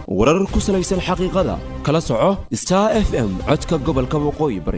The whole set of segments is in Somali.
warar ku salaysan xaqiiqada kala soco star f m codka gobolka waqooyi bari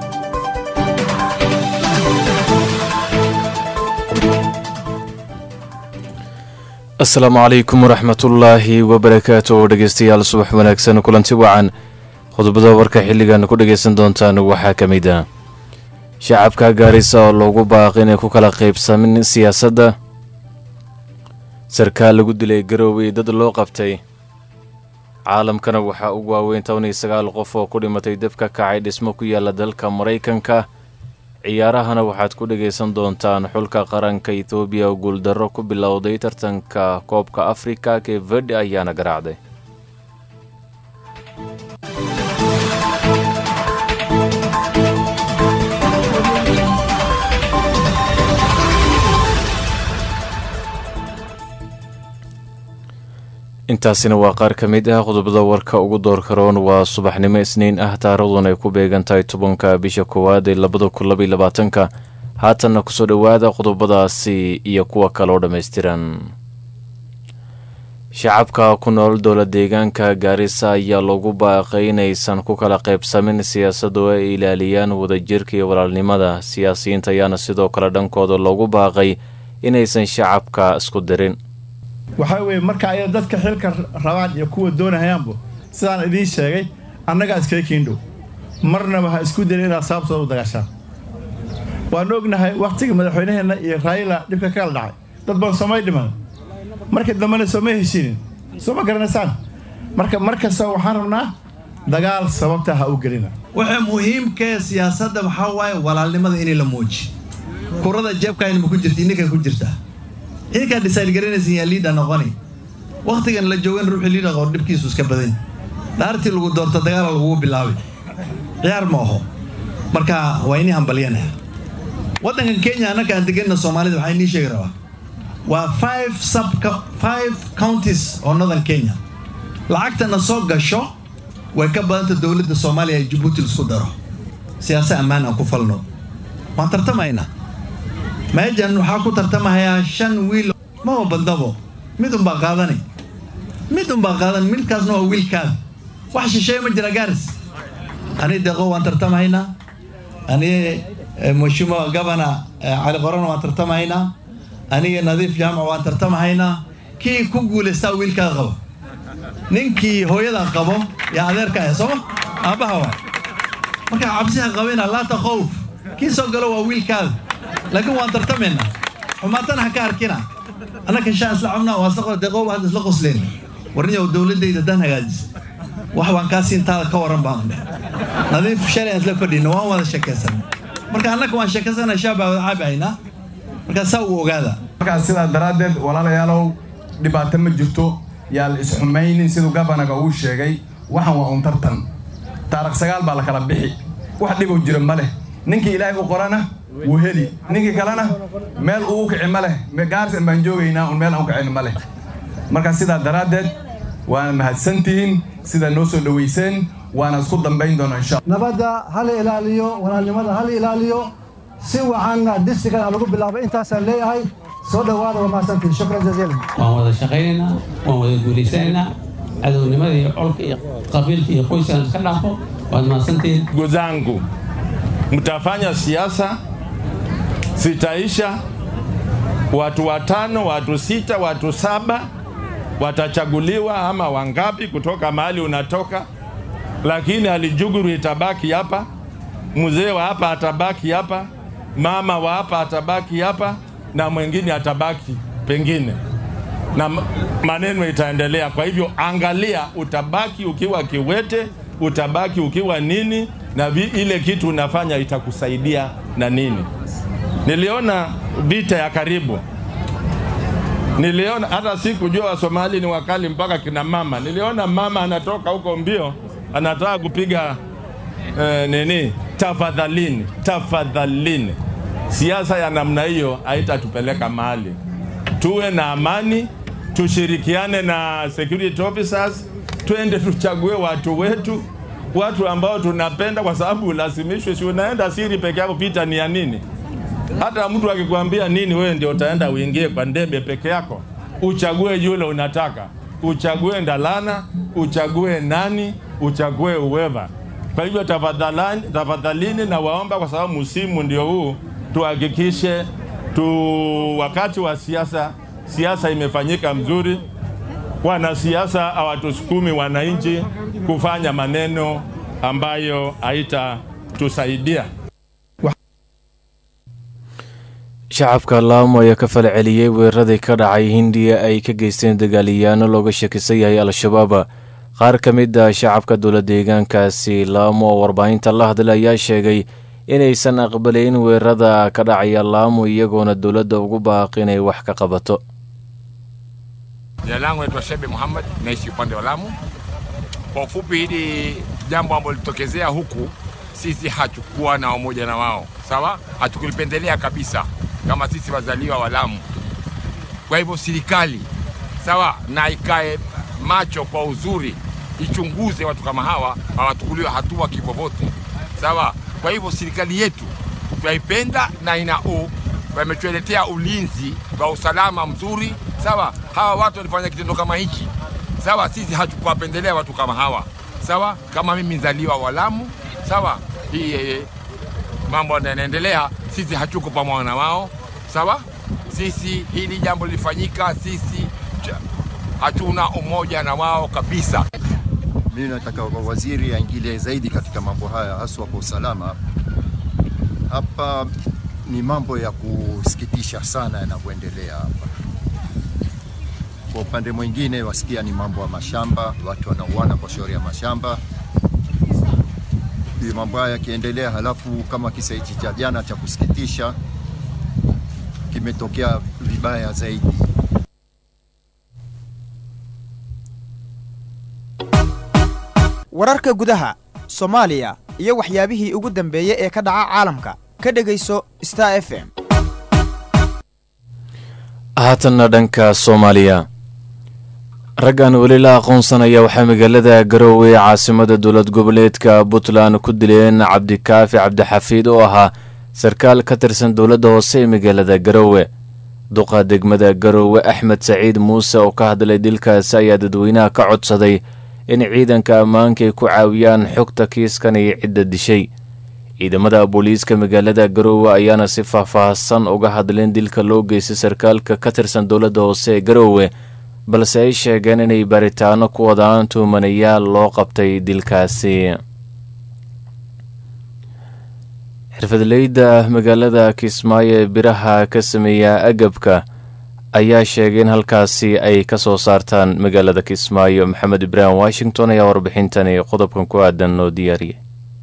asalaamu calaykum waraxmatullaahi wabarakaatu dhegeystayaal subax wanaagsan kulanti wacan qodobada warka xilligan ku dhagaysan doontaan waxaa ka mid ah shacabka gaarisa oo loogu baaqi inay ku kala qaybsamin siyaasadda sarkaal lagu dilay garoowey dad loo qabtay caalamkana waxaa ugu waaweyn toban iyo sagaal qof oo ku dhimatay dab ka kacay dhismo ku yaala dalka maraykanka ciyaarahana waxaad ku dhagaysan doontaan xulka qaranka etoobiya oo guuldarro ku bilowday tartanka koobka afrika kee verde ayaana garaacday intaasina waa qaar ka mid ah qodobada warka ugu doorka roon waa subaxnimo isniin ah taarikhdan ay ku beegan tahay tobanka bisha koowaad ee labada kun labaiy labaatanka haatanna kusoo dhowaada qodobadaasi iyo kuwa kale oo dhammaystiran shacabka ku nool dowla deegaanka gaarisa ayaa loogu baaqay inaysan ku kala qaybsamin siyaasadu ay ilaaliyaan wadajirka iyo walaalnimada siyaasiyiinta ayaana sidoo kale dhankooda loogu baaqay inaysan shacabka isku dirin waxaa weeye marka ay dadka xilka rabaan iyo kuwa doonahayaanbu sidaan idiin sheegay annagaa iskaga kiindhow marnaba ha isku dayna inaad sababtooda u dagaashaan waan ognahay wakhtiga madaxweynaheenna iyo raayila dhibka ka kala dhacay dad badan soomay dhiman markii dambena sooma heshiinin soo ma garanaysaan marka mar kasta waxaan rabnaa dagaal sababta ha u gelina waxa muhiimkae siyaasadda waxaa waaye walaalnimada inay la muuji kurada jeebkaynma ku jirta ininka ku jirtaa idinkaa dhisaylgaranaysan yaa liidha noqoni wakhtigan la joogan ruuxii liidha qor dhibkiisu iska badan dhaartii lagu doorto dagaala lagugu bilaabay ciyaar ma aho marka waa inii hambalyanah waddankan kenya annaka aan deganna soomaalida waxaa inii sheegi rabaa waa five sub five counties oo northern kenya lacagtana soo gasho way ka badanta dowladda soomaaliya ee jabuuti laisku daro siyaasa ammaan aan ku falno waan tartamaynaa meejan waxaa ku tartamahayaa shan wiil maba badnabo mid unbaa qaadanay mid unbaa qaadan midkaasna waa wiilkaada wax shisheeye ma jira gaaris ani deeqo waan tartamahaynaa ani mheshimiwa gabana cali qorana waan tartamahaynaa aniga nadiif jaamac waan tartamahaynaa kii ku guulaystaa wiilkaada qabo ninkii hooyadaa qabo yaa adeerka ah sooma aabbaha waay markaa cabsiha qabina laata khowf kii soo galo waa wiilkaada laakiin waan tartamaynaa xumaatana ha ka arkina annaka shaan isla cabnaa waa isla deeqooba hadda isla qosleen warniyow dowladdayda dan hagaajis wax waan kaa siintaada ka warran baan dheh nadiif shalay aan isla fadhina waan wada sheekaysan marka annaka waan sheekaysana shaabaa wada caabihaynaa markaa saa uu ogaada markaas sidaa daraaddeed walaalayaalow dhibaato ma jirto yaa la isxumaynin siduu gabanaga uu sheegay waxan waa un tartan taarikh sagaal baa la kala bixi wax dhibow jira ma leh ninkii ilaahay u qorana wuu heli ninkii kalena meel uu u kici ma leh gaarsan baan joogaynaa un meel aan u kicin ma leh marka sidaa daraaddeed waana mahadsantihiin sidaa noo soo dhowayseen waana isku dambayn doona insha nabadda hala ilaaliyo walaalnimada hala ilaaliyo si wacanna distrigan lagu bilaabay intaasaan leeyahay soo dhowaada waa mahadsantihiin shukran jaziilan waan wada shaqaynaynaa waan wada guulaysanaynaa cadownimada iyo colka iyo qabiilka iyo qoyskaan iska dhaafo waad mahadsantihiin ndugu zangu mtafanya siasa zitaisha, watu watano, watu sita, watu saba watachaguliwa ama wangapi kutoka mahali unatoka, lakini Alijuguru itabaki hapa, mzee wa hapa atabaki hapa, mama wa hapa atabaki hapa, na mwingine atabaki pengine, na maneno itaendelea. Kwa hivyo, angalia, utabaki ukiwa kiwete, utabaki ukiwa nini, na vi, ile kitu unafanya itakusaidia na nini. Niliona vita ya karibu, niliona hata sikujua Wasomali ni wakali mpaka kina mama. Niliona mama anatoka huko mbio, anataka kupiga eh, nini, tafadhalini, tafadhalini. Siasa ya namna hiyo haitatupeleka mahali. Tuwe na amani, tushirikiane na security officers, twende tuchague watu wetu, watu ambao tunapenda, kwa sababu ulazimishwe, si unaenda siri peke yako, vita ni ya nini? Hata mtu akikwambia nini, wewe ndio utaenda uingie kwa ndebe peke yako, uchague yule unataka, uchague Ndalana, uchague nani, uchague uweva. Kwa hivyo tafadhalani, tafadhalini na waomba, kwa sababu msimu ndio huu, tuhakikishe tu wakati wa siasa, siasa imefanyika mzuri. Wanasiasa hawatusukumi wananchi kufanya maneno ambayo haitatusaidia. shacabka laamo ayaa ka fal celiyey weeraradii ka dhacay hindiya ay ka geysteen dagaaliyaano looga shakisan yahay al-shabaab qaar ka mid a shacabka dowla deegaankaasi laamo oo warbaahinta la hadlay ayaa sheegay inaysan aqbalayn weerarada ka dhacaya laamo iyagoona dowladda ugu baaqi inay wax ka qabato Jina langu naitwa Shebe Muhammad, naishi upande wa Lamu. Kwa ufupi, hili jambo ambalo lilitokezea huku, sisi hatukuwa na umoja na wao, sawa, hatukulipendelea kabisa kama sisi wazaliwa wa Lamu. Kwa hivyo serikali, sawa, na ikae macho kwa uzuri, ichunguze watu kama hawa, hawachukuliwe hatua kivyovyote, sawa. Kwa hivyo serikali yetu twaipenda na ina u wametuletea ulinzi wa usalama mzuri, sawa. Hawa watu walifanya kitendo kama hichi, sawa, sisi hatukuwapendelea watu kama hawa, sawa. Kama mimi mzaliwa wa Lamu, sawa, hii eh, mambo yanaendelea, sisi hatuko pamoja na wao, sawa. Sisi hili jambo lilifanyika, sisi cha- hatuna umoja na wao kabisa. Mimi nataka waziri aingilie zaidi katika mambo haya, haswa kwa usalama. Hapa ni mambo ya kusikitisha sana yanavyoendelea hapa. Kwa upande mwingine, wasikia ni mambo ya mashamba, watu wanauana kwa shauri ya mashamba. Hiyo mambo haya yakiendelea, halafu kama kisa hichi cha jana cha kusikitisha kimetokea vibaya zaidi. wararka gudaha soomaaliya iyo waxyaabihii ugu dambeeyey ee ka dhaca caalamka ka dhegayso star f m haatanna dhanka soomaaliya raggan weli la aqoonsanaya waxaa magaalada garowe ee caasimada dowlad goboleedka puntland ku dileen cabdikaafi cabdixafiid oo ahaa sarkaal ka tirsan dowladda hoose ee magaalada garowe duqa degmada garowe axmed saciid muuse oo ka hadlay dilkaasi ayaa dadweynaha ka codsaday in ciidanka ammaanka ay ku caawiyaan xogta kiiskan iyo cidda dishay ciidamada booliiska magaalada garowe ayaana si faahfaahsan uga hadleen dilka loo geystay sarkaalka ka tirsan dowladda hoose ee garowe balse ay sheegeen inay baaritaano ku wadaan tuumanayaal loo qabtay dilkaasi xirfadleyda magaalada kismaayo ee biraha ka sameeya agabka ayaa sheegay in halkaasi ay ka soo saartaan magaalada kismaayo maxamed ibraahim washington ayaa warbixintani qodobkan ku aadan noo diyaariyay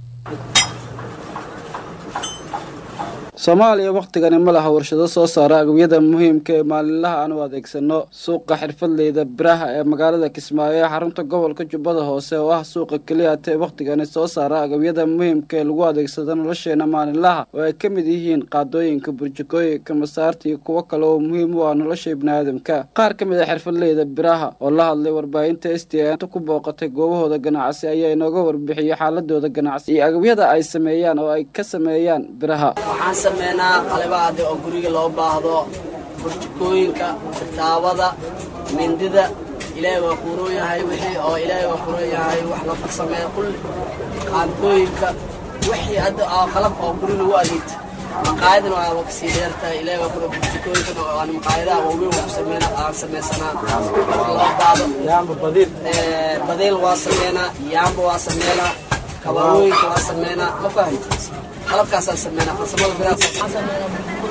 soomaaliya wakhtigani ma laha warshado soo saara agabyada muhiimka ee maalinlaha aan u adeegsano suuqa xirfadleyda biraha ee magaalada kismaayo ee xarunta gobolka jubbada hoose oo ah suuqa keliya tee wakhtigani soo saara agabyada muhiimka ee lagu adeegsado nolosheena maalinlaha oo ay ka mid yihiin qaadooyinka burjikooyinka masaarta iyo kuwo kale oo muhiim u ah nolosha ibniaadamka qaar ka mid a xirfadleyda biraha oo la hadlay warbaahinta s t n ku booqatay goobahooda ganacsi ayaa inooga warbixiyey xaaladooda ganacsi iyo agabyada ay sameeyaan oo ay ka sameeyaan biraha waxaan sameynaa qalibaade oo guriga loo baahdo burjikooyinka taabada mindida ilaahay waa kuuroon yahay wixii oo ilaahay waa kuuroon yahay wax la farsameeya kulli qaadooyinka wixii hadda oo qalab oo guri lagu adeegta maqaayadana waa kasii dheertahay ilaahay waa kuuroon burjikooyinka aan maqaayadaha waaweyn waa ku sameynaa aan sameysanaa wax loo baahdo yaamba badiil badiil waa sameynaa yaamba waa sameynaa kabarooyinka waa sameynaa ma fahamta qalabkaasaan sameynaa farsamada biraha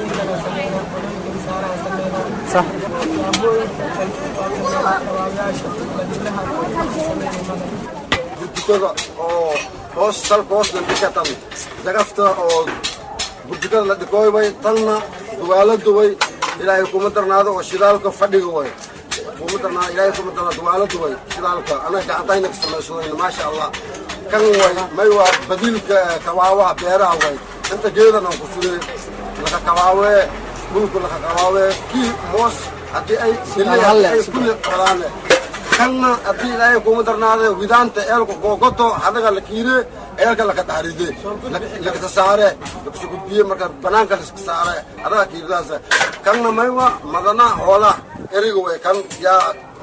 burjikada oo hoos salka hoos dambika tan dagafta oo burjikada la dhikooy way tanna duwaalo duway ilaahay kuma darnaado oo shidaalka fadhiga way kuma darnaado ilaahay kuma darnaado duwaalo duway shidaalka anaga gacantayna ka samaysadayna maasha allah kan way may waa badiilka kabaawaha beeraha way inta geedan aan ku sugay laka kabaawee dhulka laka kabaawee kii moos haddii ay ay kulli qadaane kanna haddii ilaahay kuma darnaade widaanta eelka googoto hadaga la kiire eelka laka dhaaride lakasa saare lakasa gudbiye marka banaanka laska saare hadaga kiiridaas kanna maywa madana hoola eriga way kan yaa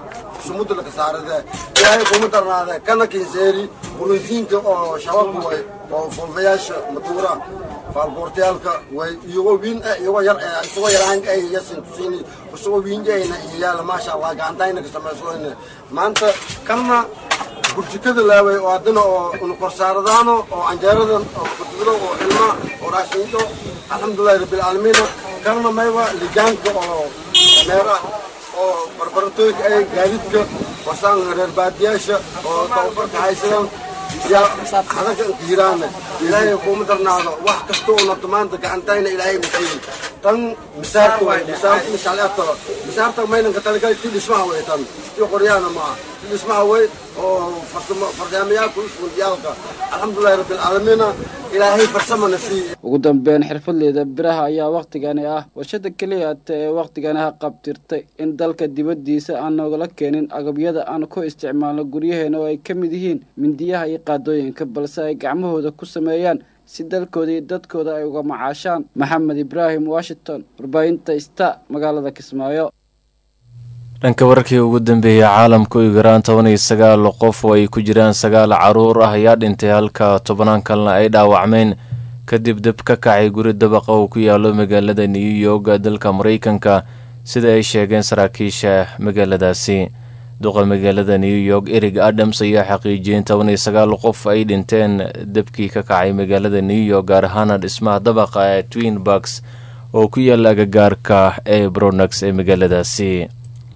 sumudda laka saarade ilaahay kuma darnaade kana kinseeri burunsiinka oo shabaabka way oo fulfayaasha matuura faalboortayaalka way iyagoo wiin ah iyagoo yar eh isagoo yaraan ay yasin tusiini isagoo wiinjayna iyo yaala maasha allah gacantayna ka samaysoyne maanta kanna burjikada laaway oo haddana oo unukorsaaradaano oo canjeeradan oo kutubado oo ilma oo raashiinto alxamdulillahi rabbilcaalamiina kanna mayba ligaanka oo meera oo barbaratooyinka ay gaadiidka wasaan reer baadiyaasha oo tababarka haysadaan yaa hadaga inkiiraana ilaahay kuuma darnaado wax kasta oo nabto maanta gacantayna ilaahay masiiyi tan misaarta way misaarta mishaleetaba misaarta maynanka talagali ti dhismaha way tan ti qoryaana maaha ti dhismaha way oo farsamo farsamayaalka usfundiyaalka alxamdulillahi rabbilcaalamiina ilaahay farsamana siiye ugu dambeyn xirfadleyda biraha ayaa wakhtigani ah warshada keliya ta ee wakhtigani ha qabtirtay in dalka dibaddiisa aan noogala keenin agabyada aan ku isticmaalno guryaheena oo ay ka mid yihiin mindiyaha iyo qaadooyinka balse ay gacmahooda ku sameeyaan si dalkooda iyo dadkooda ay uga macaashaan maxamed ibraahim washington warbaahinta sta magaalada kismaayo dhanka wararkii ugu dambeeyey caalamka u garaan toban iyo sagaal qof oo ay ku jiraan sagaal caruur ah ayaa dhintay halka tobnaan kalena ay dhaawacmeen kadib dab ka kacay guri dabaqa oo ku yaalo magaalada new york dalka maraykanka sida ay sheegeen saraakiisha magaaladaasi duqa magaalada new york erig adams ayaa xaqiijiyeen toban iyo sagaal qof ay dhinteen dabkii ka kacay magaalada new york gaar ahaana dhismaha dabaqa ee twin barks oo ku yaala agagaarka ee bronax ee magaaladaasi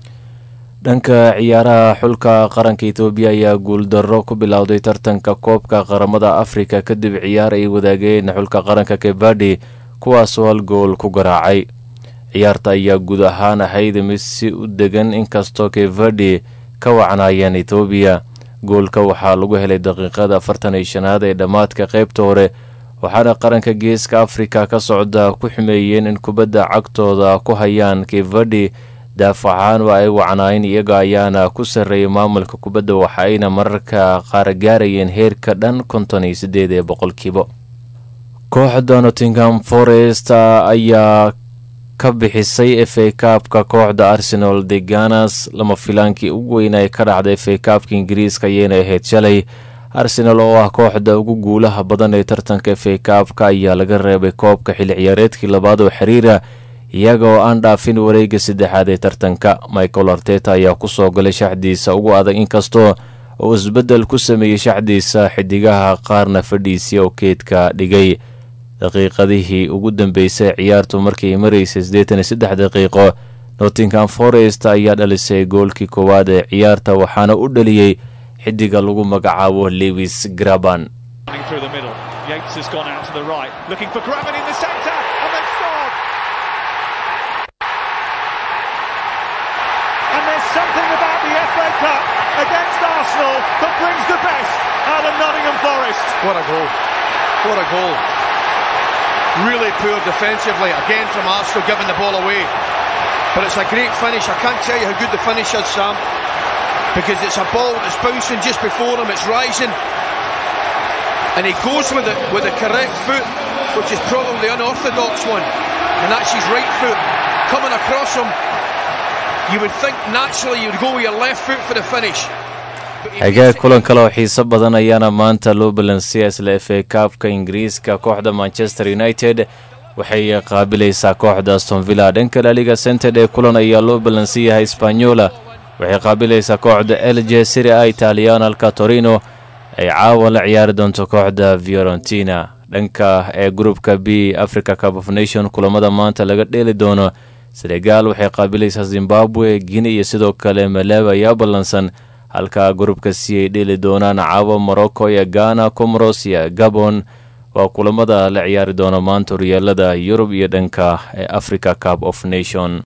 dhanka ciyaaraha xulka qaranka etoobiya ayaa guuldarro ku bilowday tartanka koobka qaramada afrika kadib ciyaar ay wadaageen xulka qaranka kebadi kuwaasoo hal gool ku garaacay ciyaarta ayaa guud ahaan ahayd mid si u degan inkastoo kevadi ka wacnaayeen etoobiya goolka waxaa lagu helay daqiiqada afartan iyo shanaad ee dhammaadka qaybta hore waxaana qaranka geeska afrika ka socda ku xumeeyeen in kubadda cagtooda ku hayaan kevadi daafacahaan waa ay wacnaayeen iyaga ayaana ku sarreeyay maamulka kubadda waxa ayna mararka qaar gaarayeen heerka dhan konton iyo sideed ee boqolkiiba kooxda nottingham forest ayaa ka bixisay f a kaabka kooxda arsenal de ganas lama filaankii ugu weyn ay ka dhacday f a kaabka ingiriiska ayayna ahayd shalay arsenal oo ah kooxda ugu guulaha badan ee tartanka f a kaabka ayaa laga reebay koobka xilli ciyaareedkii labaad oo xiriira iyaga oo aan dhaafin wareega saddexaad ee tartanka michael arteta ayaa kusoo galay shaxdiisa ugu adag inkastoo uu isbeddel ku sameeyey shaxdiisa xidigaha qaarna fadhiisii oo keedka dhigay daqiiqadihii ugu dambeysay ciyaartu markay maraysay siddeetan iyo saddex daqiiqo nottingham forest ayaa dhalisay goolkii koowaad ee ciyaarta waxaana u dhaliyey xidiga lagu magacaabo lewis graban something about the FA Cup against Arsenal that brings the best out of Nottingham Forest. What a goal. What a goal. Really poor defensively, again from Arsenal giving the ball away. But it's a great finish. I can't tell you how good the finish is, Sam. Because it's a ball that's bouncing just before him, it's rising. And he goes with it with the correct foot, which is probably the unorthodox one. And that's his right foot coming across him. You would think naturally you'd go with your left foot for the finish. xagaag kulan kale oo xiiso badan ayaana maanta loo balansiyay isla f a kaabka ingiriiska kooxda manchester united waxay qaabilaysaa kooxda astonvilla dhanka laliga cented ee kulan ayaa loo balansiyahay sbanyola waxay qaabilaysaa kooxda elje siri a italiyan halka torino ay caawa la ciyaari doonto kooxda fiorentina dhanka ee gruupka b africa cup of nation kulamada maanta laga dheeli doono senegal waxay qaabilaysaa zimbabwe guinea iyo sidoo kale malawi ayaa ballansan halka gruupka si ay dheeli doonaan caawa morocco iyo ghana comoros iyo gabon waa kulamada la ciyaari doona maanta horyaalada yurub iyo dhanka ee africa cup of nation